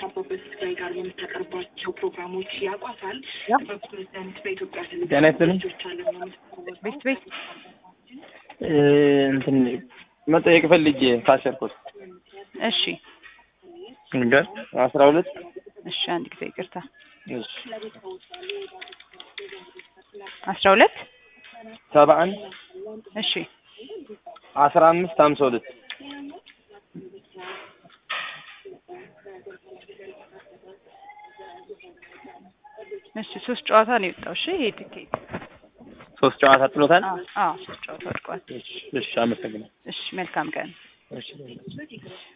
አበበ ስጋይ ጋር የምታቀርባቸው ፕሮግራሞች ያውቋታል። ያ። በፕሬዝዳንት በኢትዮጵያ ጤና ይስጥልኝ። ቤት ቤት እ፣ እንትን መጠየቅ ፈልጌ ካሸርኩት እሺ ንገር አስራ ሁለት እሺ አንድ ጊዜ ይቅርታ እሺ አስራ ሁለት ሰባ አንድ እሺ አስራ አምስት ሀምሳ ሁለት እሺ ሶስት ጨዋታ ነው የወጣው እሺ ይሄ ትኬት ሶስት ጨዋታ ጥሎታል። አዎ አዎ ሶስት ጨዋታ ወድቋል እሺ እሺ፣ አመሰግናለሁ። እሺ መልካም ቀን እሺ